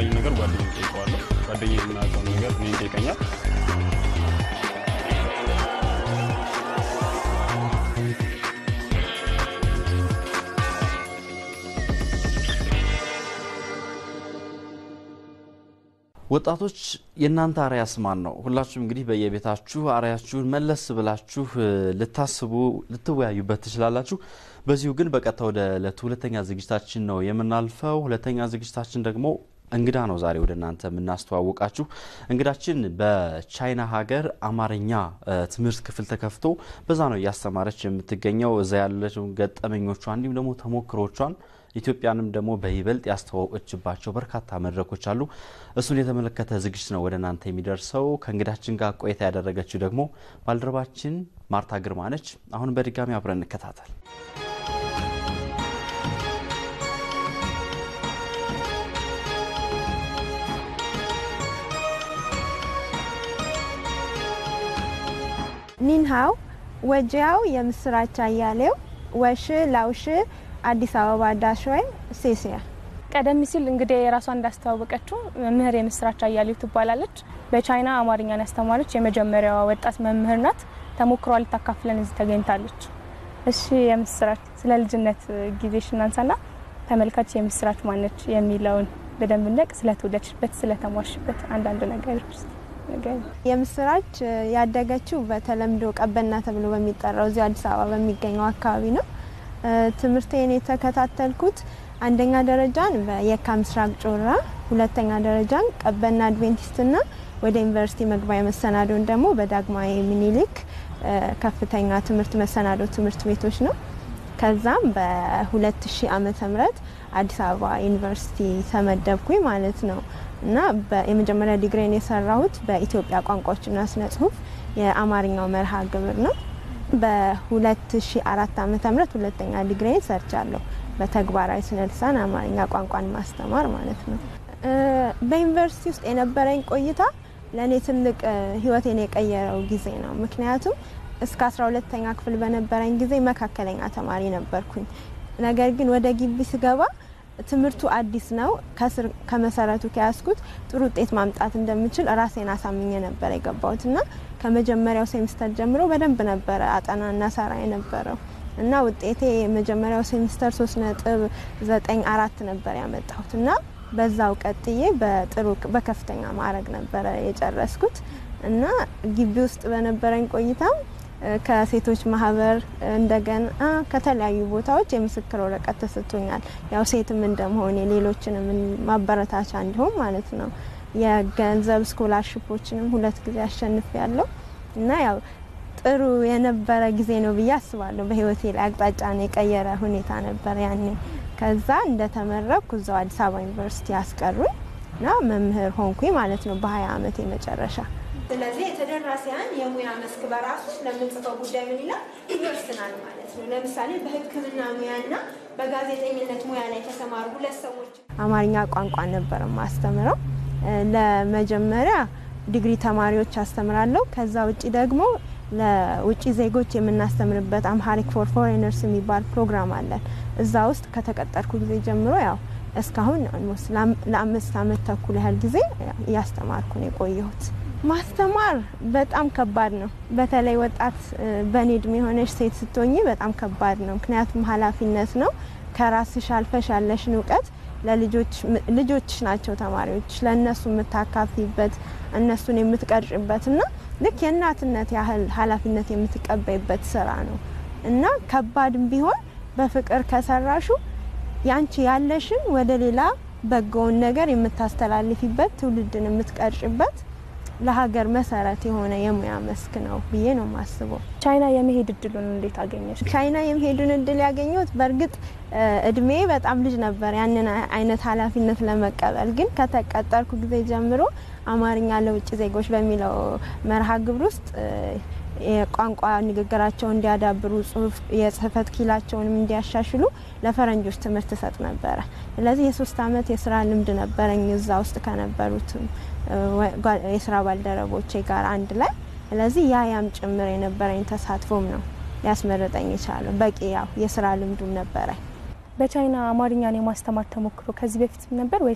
ያልገባኝ ነገር ጓደኛ ጠይቀዋለሁ። ጓደኛ የምናውቀው ነገር እኔ ይጠይቀኛል። ወጣቶች የእናንተ አርያስ ማን ነው? ሁላችሁም እንግዲህ በየቤታችሁ አርያችሁን መለስ ብላችሁ ልታስቡ ልትወያዩበት ትችላላችሁ። በዚሁ ግን በቀጥታ ወደ ዕለቱ ሁለተኛ ዝግጅታችን ነው የምናልፈው። ሁለተኛ ዝግጅታችን ደግሞ እንግዳ ነው ዛሬ ወደ እናንተ የምናስተዋውቃችሁ። እንግዳችን በቻይና ሀገር አማርኛ ትምህርት ክፍል ተከፍቶ በዛ ነው እያስተማረች የምትገኘው። እዛ ያለችው ገጠመኞቿ እንዲሁም ደግሞ ተሞክሮቿን ኢትዮጵያንም ደግሞ በይበልጥ ያስተዋወቀችባቸው በርካታ መድረኮች አሉ። እሱን የተመለከተ ዝግጅት ነው ወደ እናንተ የሚደርሰው። ከእንግዳችን ጋር ቆይታ ያደረገችው ደግሞ ባልደረባችን ማርታ ግርማ ነች። አሁን በድጋሚ አብረን እንከታተል። ኒንሃው ወጂያው የምስራች አያሌው ወሽ ላውሽ አዲስ አበባ ዳሽወይ ሴሲያ ቀደም ሲል እንግዲህ የራሷን እንዳስተዋወቀችው መምህር የምስራች አያሌው ትባላለች። በቻይና አማርኛን ያስተማረች የመጀመሪያዋ ወጣት መምህር ናት። ተሞክሯ ልታካፍለን እዚህ ተገኝታለች። እሺ የምስራች ስለ ልጅነት ጊዜሽ እናንሳና ተመልካች የምስራች ማነች የሚለውን በደንብ እንደቅ ስለተወለድሽበት ስለተሟሽበት አንዳንድ ነገሮች ውስጥ የምስራች ያደገችው በተለምዶ ቀበና ተብሎ በሚጠራው እዚህ አዲስ አበባ በሚገኘው አካባቢ ነው። ትምህርቴን የተከታተልኩት አንደኛ ደረጃን በየካ ምስራቅ ጮራ፣ ሁለተኛ ደረጃን ቀበና አድቬንቲስትና ወደ ዩኒቨርሲቲ መግቢያ መሰናዶን ደግሞ በዳግማዊ ምኒልክ ከፍተኛ ትምህርት መሰናዶ ትምህርት ቤቶች ነው። ከዛም በ2000 ዓመተ ምህረት አዲስ አበባ ዩኒቨርሲቲ ተመደብኩኝ ማለት ነው እና የመጀመሪያ ዲግሪን የሰራሁት በኢትዮጵያ ቋንቋዎችና ስነ ጽሁፍ የአማርኛው መርሃ ግብር ነው። በ2004 ዓመተ ምህረት ሁለተኛ ዲግሪን ሰርቻለሁ በተግባራዊ ስነ ልሳን አማርኛ ቋንቋን ማስተማር ማለት ነው። በዩኒቨርሲቲ ውስጥ የነበረኝ ቆይታ ለእኔ ትልቅ ህይወቴን የቀየረው ጊዜ ነው። ምክንያቱም እስከ 12ተኛ ክፍል በነበረኝ ጊዜ መካከለኛ ተማሪ ነበርኩኝ። ነገር ግን ወደ ግቢ ስገባ ትምህርቱ አዲስ ነው። ከስር ከመሰረቱ ከያዝኩት ጥሩ ውጤት ማምጣት እንደምችል ራሴን አሳምኜ ነበር የገባሁት እና ከመጀመሪያው ሴሚስተር ጀምሮ በደንብ ነበረ አጠናና ሰራ የነበረው እና ውጤቴ የመጀመሪያው ሴሚስተር ሶስት ነጥብ ዘጠኝ አራት ነበር ያመጣሁት እና በዛው ቀጥዬ በጥሩ በከፍተኛ ማዕረግ ነበረ የጨረስኩት እና ግቢ ውስጥ በነበረኝ ቆይታም ከሴቶች ማህበር እንደገና ከተለያዩ ቦታዎች የምስክር ወረቀት ተሰጥቶኛል። ያው ሴትም እንደመሆኔ ሌሎችንም ማበረታቻ እንዲሁም ማለት ነው። የገንዘብ ስኮላርሽፖችንም ሁለት ጊዜ አሸንፍ ያለው እና ያው ጥሩ የነበረ ጊዜ ነው ብዬ አስባለሁ። በህይወቴ ላይ አቅጣጫን የቀየረ ሁኔታ ነበር ያኔ። ከዛ እንደተመረኩ እዛው አዲስ አበባ ዩኒቨርሲቲ ያስቀሩኝ እና መምህር ሆንኩኝ ማለት ነው በሀያ አመቴ መጨረሻ ስለዚህ የተደራሲያን የሙያ መስክ በራሱ ስለምንጽፈው ጉዳይ ምን ይላል ይወስናል ማለት ነው። ለምሳሌ በሕክምና ሙያና በጋዜጠኝነት ሙያ ላይ የተሰማሩ ሁለት ሰዎች አማርኛ ቋንቋ ነበር ማስተምረው። ለመጀመሪያ ዲግሪ ተማሪዎች አስተምራለሁ። ከዛ ውጭ ደግሞ ለውጭ ዜጎች የምናስተምርበት አምሃሪክ ፎር ፎሬነርስ የሚባል ፕሮግራም አለን። እዛ ውስጥ ከተቀጠርኩ ጊዜ ጀምሮ ያው እስካሁን ኦልሞስት ለአምስት አመት ተኩል ያህል ጊዜ እያስተማርኩ ነው የቆየሁት። ማስተማር በጣም ከባድ ነው። በተለይ ወጣት በእኔ እድሜ የሆነች ሴት ስትሆኝ በጣም ከባድ ነው። ምክንያቱም ኃላፊነት ነው። ከራስሽ አልፈሽ ያለሽን እውቀት ልጆች ናቸው ተማሪዎች፣ ለእነሱ የምታካፊበት እነሱን የምትቀርጭበት እና ልክ የእናትነት ያህል ኃላፊነት የምትቀበይበት ስራ ነው እና ከባድም ቢሆን በፍቅር ከሰራሹ ያንቺ ያለሽን ወደ ሌላ በጎውን ነገር የምታስተላልፊበት ትውልድን የምትቀርጭበት ለሀገር መሰረት የሆነ የሙያ መስክ ነው ብዬ ነው የማስበው። ቻይና የመሄድ እድሉን እንዴት አገኘች? ቻይና የመሄዱን እድል ያገኘሁት በእርግጥ እድሜ በጣም ልጅ ነበር ያንን አይነት ኃላፊነት ለመቀበል። ግን ከተቀጠርኩ ጊዜ ጀምሮ አማርኛ ለውጭ ዜጎች በሚለው መርሃ ግብር ውስጥ የቋንቋ ንግግራቸውን እንዲያዳብሩ ጽሁፍ የጽህፈት ኪላቸውንም እንዲያሻሽሉ ለፈረንጆች ትምህርት እሰጥ ነበረ። ስለዚህ የሶስት አመት የስራ ልምድ ነበረኝ እዛ ውስጥ ከነበሩትም የስራ ባልደረቦቼ ጋር አንድ ላይ። ስለዚህ ያ ያም ጭምር የነበረኝ ተሳትፎም ነው ሊያስመረጠኝ የቻለው። በቂ ያው የስራ ልምዱም ነበረኝ። በቻይና አማርኛን የማስተማር ተሞክሮ ከዚህ በፊት ነበር ወይስ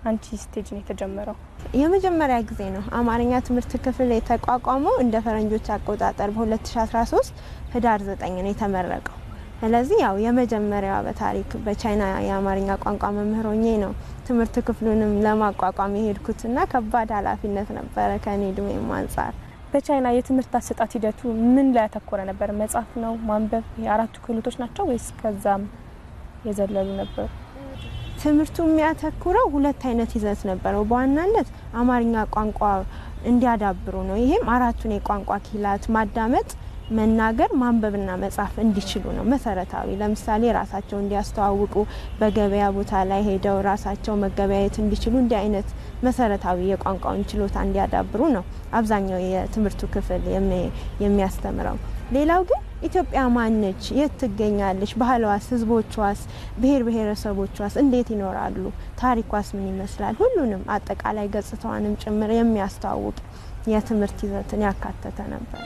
አንቺ ስቴጅ ነው የተጀመረው? የመጀመሪያ ጊዜ ነው አማርኛ ትምህርት ክፍል የተቋቋመው እንደ ፈረንጆች አቆጣጠር በ2013 ህዳር 9 ነው የተመረቀው። ስለዚህ ያው የመጀመሪያዋ በታሪክ በቻይና የአማርኛ ቋንቋ መምህር ሆኜ ነው ትምህርት ክፍሉንም ለማቋቋም የሄድኩትና ከባድ ኃላፊነት ነበረ ከኔ እድሜም አንጻር። በቻይና የትምህርት አሰጣጥ ሂደቱ ምን ላይ ያተኮረ ነበር? መጻፍ ነው ማንበብ፣ የአራቱ ክህሎቶች ናቸው ወይስ ከዛም የዘለሉ ነበሩ? ትምህርቱ የሚያተኩረው ሁለት አይነት ይዘት ነበረው። በዋናነት አማርኛ ቋንቋ እንዲያዳብሩ ነው። ይሄም አራቱን የቋንቋ ኪላት ማዳመጥ፣ መናገር፣ ማንበብና መጻፍ እንዲችሉ ነው መሰረታዊ። ለምሳሌ ራሳቸው እንዲያስተዋውቁ፣ በገበያ ቦታ ላይ ሄደው ራሳቸው መገበያየት እንዲችሉ እንዲህ አይነት መሰረታዊ የቋንቋውን ችሎታ እንዲያዳብሩ ነው አብዛኛው የትምህርቱ ክፍል የሚያስተምረው። ሌላው ግን ኢትዮጵያ ማነች? የት ትገኛለች? ባህሏስ፣ ህዝቦቿስ፣ ብሔር ብሔረሰቦቿስ እንዴት ይኖራሉ? ታሪኳስ ምን ይመስላል? ሁሉንም አጠቃላይ ገጽታዋንም ጭምር የሚያስተዋውቅ የትምህርት ይዘትን ያካተተ ነበር።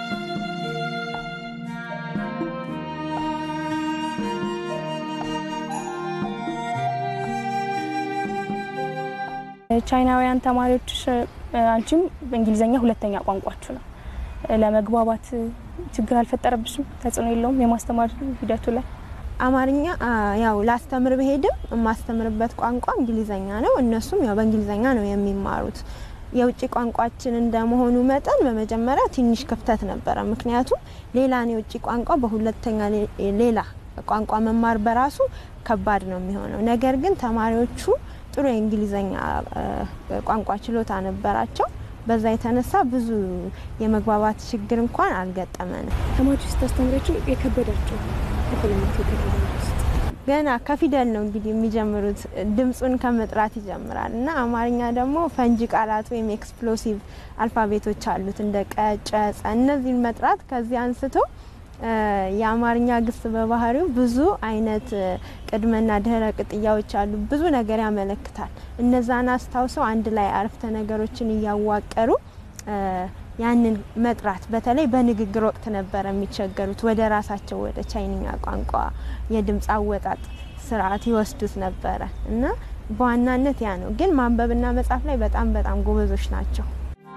ቻይናውያን ተማሪዎች አንቺም በእንግሊዝኛ ሁለተኛ ቋንቋችሁ ነው። ለመግባባት ችግር አልፈጠረብሽም? ተጽዕኖ የለውም የማስተማር ሂደቱ ላይ? አማርኛ ያው ላስተምር ብሄድም የማስተምርበት ቋንቋ እንግሊዘኛ ነው። እነሱም ያው በእንግሊዘኛ ነው የሚማሩት። የውጭ ቋንቋችን እንደመሆኑ መጠን በመጀመሪያ ትንሽ ክፍተት ነበረ። ምክንያቱም ሌላን የውጭ ቋንቋ በሁለተኛ ሌላ ቋንቋ መማር በራሱ ከባድ ነው የሚሆነው። ነገር ግን ተማሪዎቹ ጥሩ የእንግሊዘኛ ቋንቋ ችሎታ ነበራቸው። በዛ የተነሳ ብዙ የመግባባት ችግር እንኳን አልገጠመንም። ተማሪዎች ስታስተምራቸው የከበዳቸው ክፍልነት ውስጥ ገና ከፊደል ነው እንግዲህ የሚጀምሩት። ድምፁን ከመጥራት ይጀምራል እና አማርኛ ደግሞ ፈንጂ ቃላት ወይም ኤክስፕሎሲቭ አልፋቤቶች አሉት እንደ ቀ፣ ጨ፣ ጸ እነዚህን መጥራት ከዚህ አንስቶ የአማርኛ ግስ በባህሪው ብዙ አይነት ቅድመና ድህረ ቅጥያዎች አሉ። ብዙ ነገር ያመለክታል። እነዛን አስታውሰው አንድ ላይ አረፍተ ነገሮችን እያዋቀሩ ያንን መጥራት በተለይ በንግግር ወቅት ነበረ የሚቸገሩት። ወደ ራሳቸው ወደ ቻይንኛ ቋንቋ የድምፅ አወጣጥ ስርዓት ይወስዱት ነበረ እና በዋናነት ያ ነው። ግን ማንበብና መጻፍ ላይ በጣም በጣም ጎበዞች ናቸው።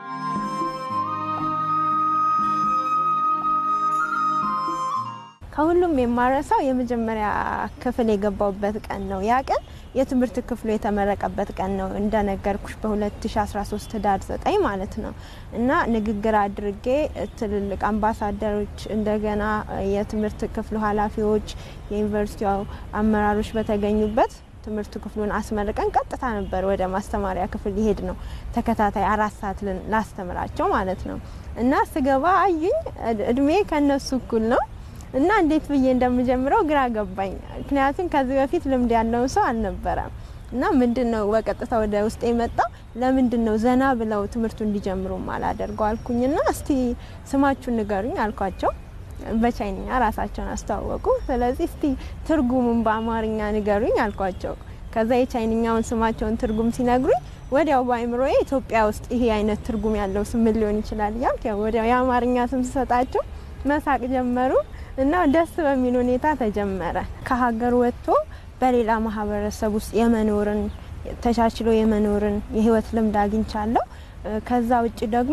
ከሁሉም የማረሳው የመጀመሪያ ክፍል የገባውበት ቀን ነው። ያ ቀን የትምህርት ክፍሉ የተመረቀበት ቀን ነው እንደነገርኩሽ በ2013 ህዳር 9 ማለት ነው እና ንግግር አድርጌ ትልልቅ አምባሳደሮች፣ እንደገና የትምህርት ክፍሉ ኃላፊዎች፣ የዩኒቨርሲቲው አመራሮች በተገኙበት ትምህርት ክፍሉን አስመርቀን ቀጥታ ነበር ወደ ማስተማሪያ ክፍል ይሄድ ነው። ተከታታይ አራት ሰዓት ላስተምራቸው ማለት ነው እና ስገባ አዩኝ። እድሜ ከነሱ እኩል ነው እና እንዴት ብዬ እንደምጀምረው ግራ ገባኝ። ምክንያቱም ከዚህ በፊት ልምድ ያለውን ሰው አልነበረም እና ምንድን ነው በቀጥታ ወደ ውስጥ የመጣ ለምንድን ነው ዘና ብለው ትምህርቱ እንዲጀምሩ አላደርገው አልኩኝና እስቲ ስማችሁን ንገሩኝ አልኳቸው። በቻይንኛ ራሳቸውን አስተዋወቁ። ስለዚህ እስቲ ትርጉሙን በአማርኛ ንገሩኝ አልኳቸው። ከዛ የቻይንኛውን ስማቸውን ትርጉም ሲነግሩኝ ወዲያው በአይምሮዬ ኢትዮጵያ ውስጥ ይሄ አይነት ትርጉም ያለው ስም ምን ሊሆን ይችላል እያልኩ ወዲያው የአማርኛ ስም ስሰጣቸው መሳቅ ጀመሩ እና ደስ በሚል ሁኔታ ተጀመረ። ከሀገር ወጥቶ በሌላ ማህበረሰብ ውስጥ የመኖርን ተቻችሎ የመኖርን የህይወት ልምድ አግኝቻለሁ። ከዛ ውጭ ደግሞ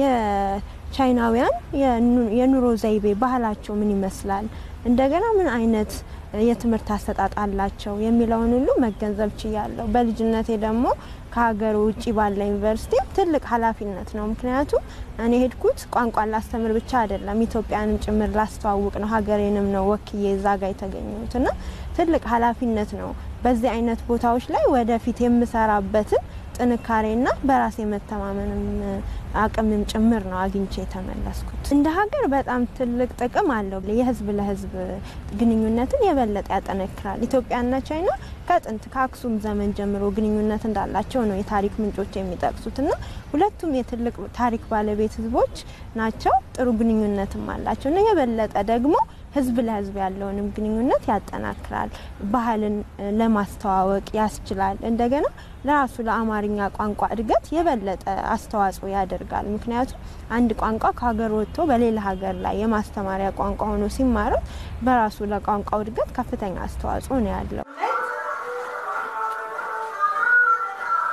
የቻይናውያን የኑሮ ዘይቤ ባህላቸው ምን ይመስላል፣ እንደገና ምን አይነት የትምህርት አሰጣጥ አላቸው የሚለውን ሁሉ መገንዘብ ችያለሁ። በልጅነቴ ደግሞ ከሀገር ውጭ ባለ ዩኒቨርሲቲ ትልቅ ኃላፊነት ነው። ምክንያቱም እኔ ሄድኩት ቋንቋን ላስተምር ብቻ አይደለም፣ ኢትዮጵያንም ጭምር ላስተዋውቅ ነው። ሀገሬንም ነው ወክዬ እዛ ጋ የተገኘሁት እና ትልቅ ኃላፊነት ነው። በዚህ አይነት ቦታዎች ላይ ወደፊት የምሰራበትን ጥንካሬና በራስ የመተማመንም አቅምም ጭምር ነው አግኝቼ የተመለስኩት። እንደ ሀገር በጣም ትልቅ ጥቅም አለው። የህዝብ ለህዝብ ግንኙነትን የበለጠ ያጠነክራል። ኢትዮጵያና ቻይና ከጥንት ከአክሱም ዘመን ጀምሮ ግንኙነት እንዳላቸው ነው የታሪክ ምንጮች የሚጠቅሱት እና ሁለቱም የትልቅ ታሪክ ባለቤት ህዝቦች ናቸው። ጥሩ ግንኙነትም አላቸው እና የበለጠ ደግሞ ህዝብ ለህዝብ ያለውንም ግንኙነት ያጠናክራል። ባህልን ለማስተዋወቅ ያስችላል። እንደገና ለራሱ ለአማርኛ ቋንቋ እድገት የበለጠ አስተዋጽኦ ያደርጋል። ምክንያቱም አንድ ቋንቋ ከሀገር ወጥቶ በሌላ ሀገር ላይ የማስተማሪያ ቋንቋ ሆኖ ሲማረት በራሱ ለቋንቋው እድገት ከፍተኛ አስተዋጽኦ ነው ያለው።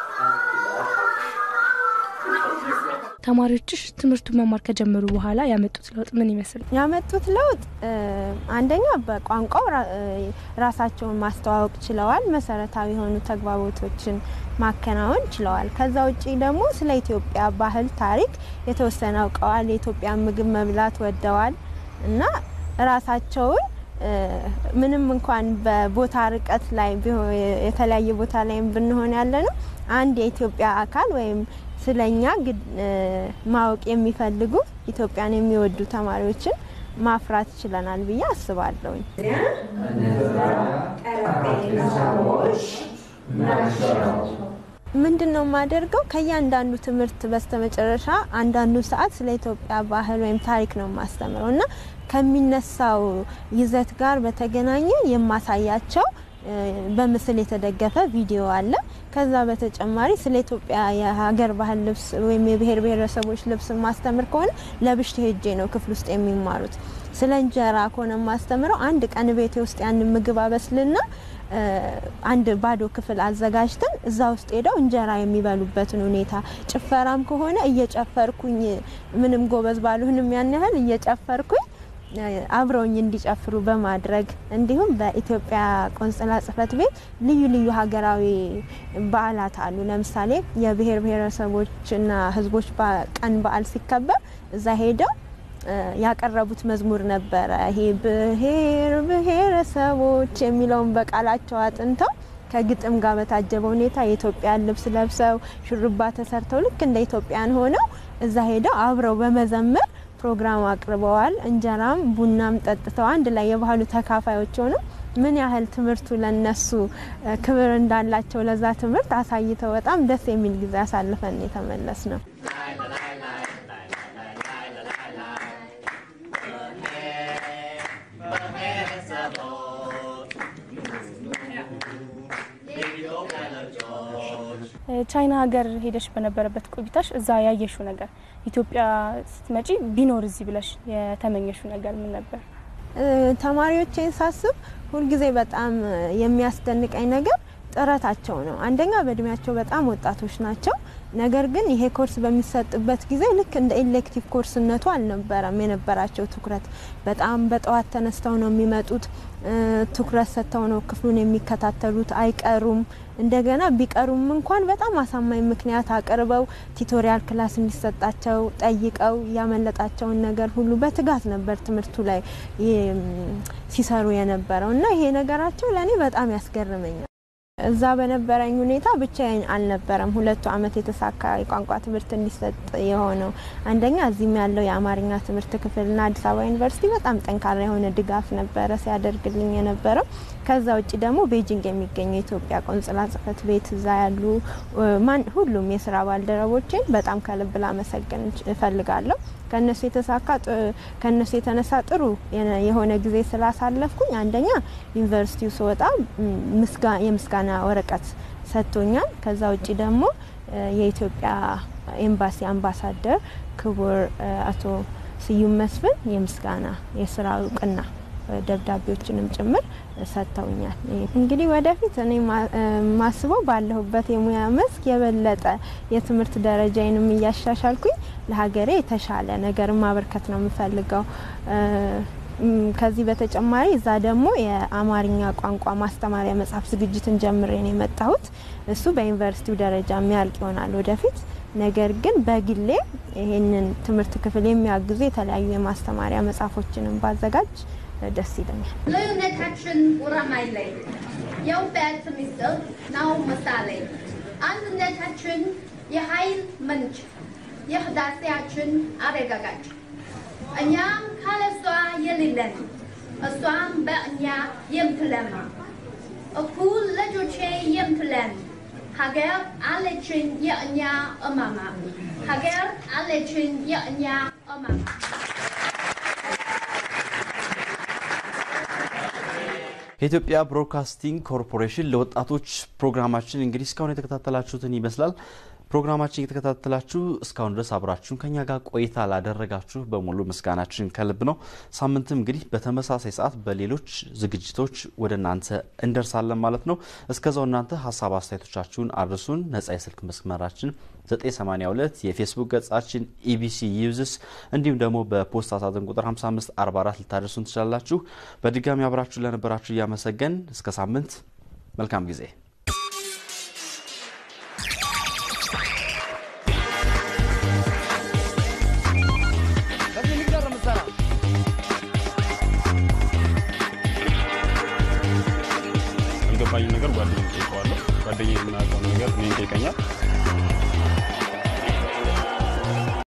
ተማሪዎችሽ ትምህርቱን መማር ከጀመሩ በኋላ ያመጡት ለውጥ ምን ይመስል? ያመጡት ለውጥ እ፣ አንደኛ በቋንቋው ራ- እ፣ ራሳቸውን ማስተዋወቅ ችለዋል። መሰረታዊ የሆኑ ተግባቦቶችን ማከናወን ችለዋል። ከዛ ውጪ ደግሞ ስለ ኢትዮጵያ ባህል፣ ታሪክ የተወሰነ አውቀዋል። የኢትዮጵያ ምግብ መብላት ወደዋል እና ራሳቸውን እ፣ ምንም እንኳን በቦታ ርቀት ላይ ቢሆን የተለያየ ቦታ ላይ ብንሆን ያለ ነው አንድ የኢትዮጵያ አካል ወይም ስለኛ ግድ- እ፣ ማወቅ የሚፈልጉ ኢትዮጵያን የሚወዱ ተማሪዎችን ማፍራት ችለናል ብዬ አስባለሁኝ። ምንድን ነው የማደርገው? ከእያንዳንዱ ትምህርት በስተመጨረሻ አንዳንዱ ሰዓት ስለ ኢትዮጵያ ባህል ወይም ታሪክ ነው የማስተምረው እና ከሚነሳው ይዘት ጋር በተገናኘ የማሳያቸው እ፣ በምስል የተደገፈ ቪዲዮ አለ። ከዛ በተጨማሪ ስለ ኢትዮጵያ የሀገር ባህል ልብስ ወይም የብሔር ብሔረሰቦች ልብስ ማስተምር ከሆነ ለብሼ ሄጄ ነው ክፍል ውስጥ የሚማሩት። ስለ እንጀራ ከሆነ ማስተምረው አንድ ቀን ቤቴ ውስጥ ያን ምግብ አበስልና እ፣ አንድ ባዶ ክፍል አዘጋጅተን እዛ ውስጥ ሄደው እንጀራ የሚበሉበትን ሁኔታ፣ ጭፈራም ከሆነ እየጨፈርኩኝ ምንም ጎበዝ ባልሆንም ያን ያህል እየጨፈርኩኝ እ፣ አብረውኝ እንዲጨፍሩ በማድረግ እንዲሁም በኢትዮጵያ ቆንጽላ ጽሕፈት ቤት ልዩ ልዩ ሀገራዊ በዓላት አሉ። ለምሳሌ የብሔር ብሔረሰቦችና ሕዝቦች በ- ቀን በዓል ሲከበር እዛ ሄደው እ፣ ያቀረቡት መዝሙር ነበረ። ይሄ ብሔር ብሔረሰቦች የሚለውን በቃላቸው አጥንተው ከግጥም ጋር በታጀበ ሁኔታ የኢትዮጵያን ልብስ ለብሰው ሹርባ ተሰርተው ልክ እንደ ኢትዮጵያን ሆነው እዛ ሄደው አብረው በመዘመር ፕሮግራም አቅርበዋል። እንጀራም ቡናም ጠጥተው አንድ ላይ የባህሉ ተካፋዮች ሆነው ምን ያህል ትምህርቱ ለነሱ እ፣ ክብር እንዳላቸው ለዛ ትምህርት አሳይተው በጣም ደስ የሚል ጊዜ አሳልፈን የተመለስ ነው። ቻይና ሀገር ሄደሽ በነበረበት ቆይታሽ እዛ ያየሽው ነገር ኢትዮጵያ ስትመጪ ቢኖር እዚህ ብለሽ የተመኘሽው ነገር ምን ነበር? እ፣ ተማሪዎቼን ሳስብ ሁልጊዜ በጣም የሚያስደንቀኝ ነገር ጥረታቸው ነው። አንደኛ በእድሜያቸው በጣም ወጣቶች ናቸው። ነገር ግን ይሄ ኮርስ በሚሰጥበት ጊዜ ልክ እንደ ኤሌክቲቭ ኮርስነቱ አልነበረም የነበራቸው ትኩረት። በጣም በጠዋት ተነስተው ነው የሚመጡት። እ፣ ትኩረት ሰጥተው ነው ክፍሉን የሚከታተሉት። አይቀሩም። እንደገና ቢቀሩም እንኳን በጣም አሳማኝ ምክንያት አቅርበው ቲቶሪያል ክላስ እንዲሰጣቸው ጠይቀው ያመለጣቸውን ነገር ሁሉ በትጋት ነበር ትምህርቱ ላይ ይ- ሲሰሩ የነበረው እና ይሄ ነገራቸው ለእኔ በጣም ያስገርመኛል። እዛ በነበረኝ ሁኔታ ብቻዬን አልነበረም። ሁለቱ አመት የተሳካ የቋንቋ ትምህርት እንዲሰጥ የሆነው አንደኛ እዚህም ያለው የአማርኛ ትምህርት ክፍልና አዲስ አበባ ዩኒቨርሲቲ በጣም ጠንካራ የሆነ ድጋፍ ነበረ ሲያደርግልኝ የነበረው። ከዛ ውጭ ደግሞ ቤጂንግ የሚገኘው የኢትዮጵያ ቆንጽላ ጽሕፈት ቤት እዛ ያሉ እ፣ ማን ሁሉም የስራ ባልደረቦቼን በጣም ከልብ ላመሰግን እፈልጋለሁ። ከነሱ የተሳካ ጥ- ከነሱ የተነሳ ጥሩ የነ- የሆነ ጊዜ ስላሳለፍኩኝ አንደኛ ዩኒቨርሲቲው ስወጣ ም፣ ምስጋ- የምስጋና ወረቀት ሰጥቶኛል። ከዛ ውጭ ደግሞ እ፣ የኢትዮጵያ ኤምባሲ አምባሳደር ክቡር እ፣ አቶ ስዩም መስፍን የምስጋና የስራ እውቅና እ፣ ደብዳቤዎችንም ጭምር ሰጥተውኛል። እንግዲህ ወደፊት እኔ ማ- እ፣ ማስበው ባለሁበት የሙያ መስክ የበለጠ የትምህርት ደረጃዬንም እያሻሻልኩኝ ለሀገሬ የተሻለ ነገር ማበርከት ነው የምፈልገው። እ፣ ም፣ ከዚህ በተጨማሪ እዛ ደግሞ የአማርኛ ቋንቋ ማስተማሪያ መጽሐፍ ዝግጅትን ጀምሬ ነው የመጣሁት። እሱ በዩኒቨርሲቲው ደረጃ የሚያልቅ ይሆናል ወደፊት። ነገር ግን በግሌ ይሄንን ትምህርት ክፍል የሚያግዙ የተለያዩ የማስተማሪያ መጽሐፎችንም ባዘጋጅ እ፣ ደስ ይለኛል። ልዩነታችን ውረማይለይ የውበት ሚስጥር ነው ምሳሌ አንድነታችን የኃይል ምንጭ የህዳሴያችን አረጋጋጭ እኛም ካለሷ የሌለን እሷም በእኛ የምትለማ እኩል ልጆቼ የምትለን ሀገር አለችን የእኛ እማማ ሀገር አለችን የእኛ እማማ ከኢትዮጵያ ብሮድካስቲንግ ኮርፖሬሽን ለወጣቶች ፕሮግራማችን እንግዲህ እስካሁን የተከታተላችሁትን ይመስላል። ፕሮግራማችን እየተከታተላችሁ እስካሁን ድረስ አብራችሁን ከኛ ጋር ቆይታ ላደረጋችሁ በሙሉ ምስጋናችን ከልብ ነው። ሳምንትም እንግዲህ በተመሳሳይ ሰዓት በሌሎች ዝግጅቶች ወደ እናንተ እንደርሳለን ማለት ነው። እስከዛው እናንተ ሀሳብ አስተያየቶቻችሁን አድርሱን። ነጻ የስልክ መስመራችን 982 የፌስቡክ ገጻችን ኢቢሲ ዩዝስ እንዲሁም ደግሞ በፖስታ ሳጥን ቁጥር 5544 ልታደርሱን ትችላላችሁ። በድጋሚ አብራችሁ ለነበራችሁ እያመሰገን እስከ ሳምንት መልካም ጊዜ ያልገባኝ ነገር ጓደኛ ጠይቀዋለሁ። ጓደኛ የምናውቀውን ነገር እኔን ጠይቀኛል።